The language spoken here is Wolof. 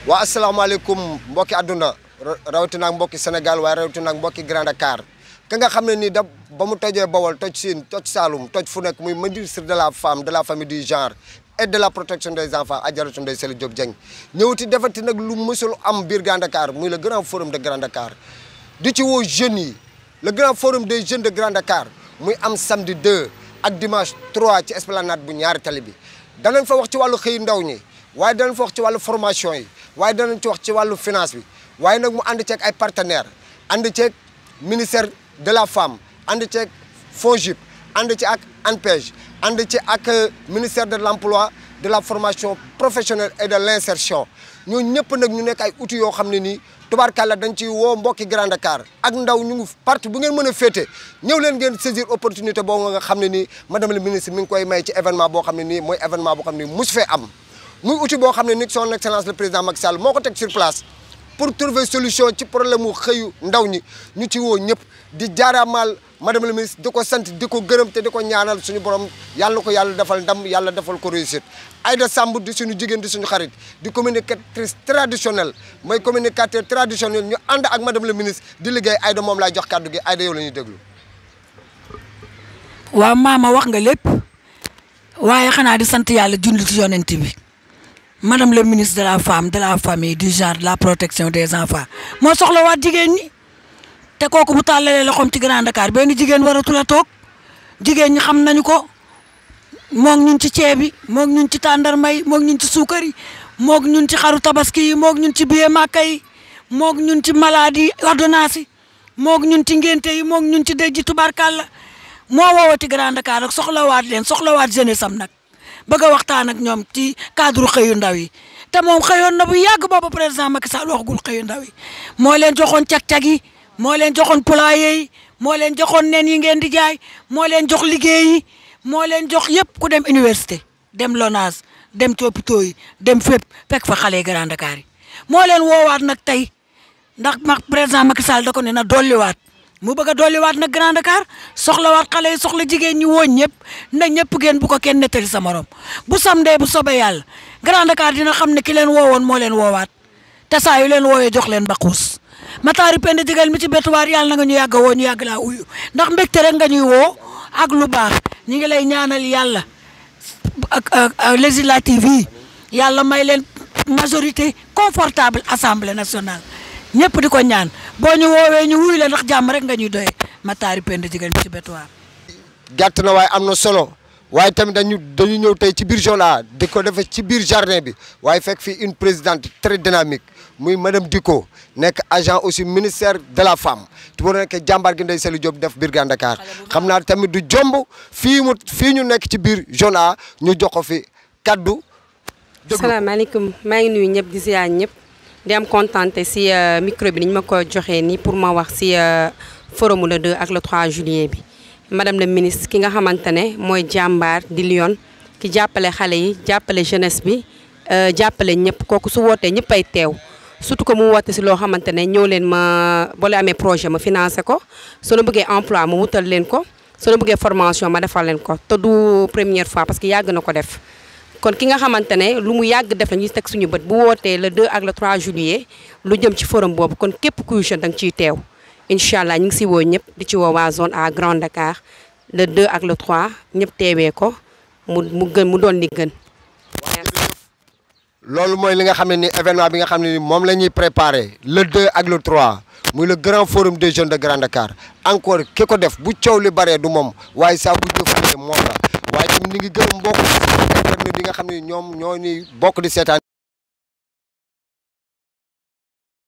waa asalaamaaleykum mbokki àdduna rawatina ak mbokki Sénégal waaye rawatina ak mbokki Grand Dakar ka nga xam ne nii da ba mu tojee Bawol toj Siin toj Saalum toj fu nekk muy ministre de la femme de la famille du genre et de la protection des enfants Adjaratou Ndeye Saly Diop Dieng ñëwati defati nag lu mësul am biir Grand Dakar muy le grand forum de Grand Dakar di ci woo jeunes yi le grand forum des jeunes de Grand Dakar muy am samedi 2 ak dimanche 3 ci esplanade bu ñaari tali bi danañ fa wax ci wàllu xëy ndaw ñi waaye danañ fa wax ci wàllu formation yi waaye danañ ci wax ci wàllu finance bi waaye nag mu ànd ceeg ay partenaires ànd ceeg ministère de la femme ànd ceeg FONGIP ànd ci ak ANPEJ ànd ci ak ministère de l'emploi de la formation professionnelle et de l'insertion ñoo ñëpp nag ñu nekk ay outils yoo xam ne nii tubaarkàlla dañ ci woo mbokki Grand Dakar ak ndaw ñu ngi parti bu ngeen mën a féete ñëw leen ngeen saisir opportunité boo nga xam ne nii madame le ministre mi ngi koy may ci événement boo xam ne nii mooy événement boo xam ne nii mus fee am muy outil boo xam ne ni son excellence le président Macky Sall moo ko teg sur place pour trouver solution ci problème mu xëyu ndaw ñi ñu ci woo ñëpp di jaaraamaal madame le ministre di ko sant di ko gërëm te di ko ñaanal suñu borom yàlla ko yàlla defal ndam yàlla defal ko réussite Aïda Samb di suñu jigéen di suñu xarit di communicatrice traditionnelle mooy communicateur traditionnel ñu ànd ak madame le ministre di liggéey Aïda moom laay jox kàddu gi Aïda yow la ñuy déglu. waaw maama wax nga lépp waaye xanaa di sant yàlla junli ci yonent bi madame le ministre de la femme de la famille du genre de la protection des enfants moo soxla waat jigéen ñi te kooku bu tàllalee loxoom ci Grand Dakar benn jigéen waratul a toog jigéen ñi xam nañu ko moog ñun ci ceeb yi moog ñun ci tàndarma yi moog ñun ci suukar yi moog ñun ci xaru tabaski yi moog ñun ci billet màkka yi moog ñun ci maladie ordonnance yi moog ñun ci ngénte yi moog ñun ci dëj ji tubarkàlla moo woowati Grand Dakar ak soxlawaat leen soxlawaat jeunesse am nag bëgg a waxtaan ak ñoom ci cadre xëyu ndaw yi te moom xëyoon na bu yàgg boobu président Macky Sall waxagul xëyu ndaw yi moo leen joxoon cag-cag yi moo leen joxoon poulailler yi moo leen joxoon nen yi ngeen di jaay moo leen jox liggéey yi moo leen jox yëpp ku dem université dem LONASE dem ci hôpitaux yi dem fépp fekk fa xale Grand Dakar yi moo leen woowaat nag tey ndax ma président Macky Sall da ko ne na dolliwaat mu bëgg a dolliwaat nag Grand Dakar soxlawaat xale yi soxla jigéen ñi woo ñëpp na ñëpp ngeen bu ko kenn nettali sa morom bu samdee bu soobee yàlla Grand Dakar dina xam ne ki leen woowoon moo leen woowaat te saa yu leen woowee jox leen baquus mataari pend digal mi ci bettuwaar yàlla na nga ñu yàgg a woo ñu yàgg laa uyu ndax mbégte rek nga ñuy woo ak lu baax ñi ngi lay ñaanal yàlla ak législative yi yàlla may leen majorité confortable assemblée nationale ñëpp di ko ñaan boo ñu woowee ñu wuy la ndax jàmm rek nga ñuy doyee mataari pend digal mi ci bettuwaar gàtt na waaye am na solo waaye tamit dañu dañu ñëw tey ci biir Jola di ko defee ci biir jardin bi waaye fekk fii une présidente très dynamique muy madame Diko nekk agent aussi ministère de la femme te bu nekk jàmbaar gi Ndeye Saly Diop def biir Grand Dakar xam naa tamit du jomb fii mu fii ñu nekk ci biir Jola ñu jox ko fi kaddu. salaamaaleykum maa ngi nuyu ñëpp di ziar ñëpp di am kontante si micro bi ni ñu ma ko joxee nii pour ma wax si forum le 2 ak le 3 juillet bi. madame la ministre ki nga xamante ne mooy jàmbaar di Lyon ki jàppale xale yi jàppale jeunesse bi jàppale ñëpp kooku su wootee ñëpp ay teew surtout que mu woote si loo xamante ne ñëw leen ma boo leen amee projet ma financé ko soo leen bëggee emploi ma wutal leen ko soo leen bëggee formation ma defal leen ko te du première fois parce que yàgg na ko def kon ki nga xamante ne lu mu yàgg def la ñuy teg suñu bët bu wootee le 2 ak le 3 juillet lu jëm ci forum boobu kon képp kuy jeune da nga ciy teew incha allah ñu ngi si woo ñëpp di ci woo waa zone à Grand Dakar le 2 ak le 3 ñëpp teewee ko mu mu gën mu doon li gën. loolu mooy li nga xam ne ni événement bi nga xam ne ni moom la ñuy préparé le 2 ak le 3 muy le grand forum des jeunes de Grand Dakar encore ki ko def bu coow li baree du moom waaye saa bu jëfandikoo moom la waaye tamit ni ngi gërëm mbokk internet yi nga xam ne ñoom ñoo ñuy bokk di seetaan.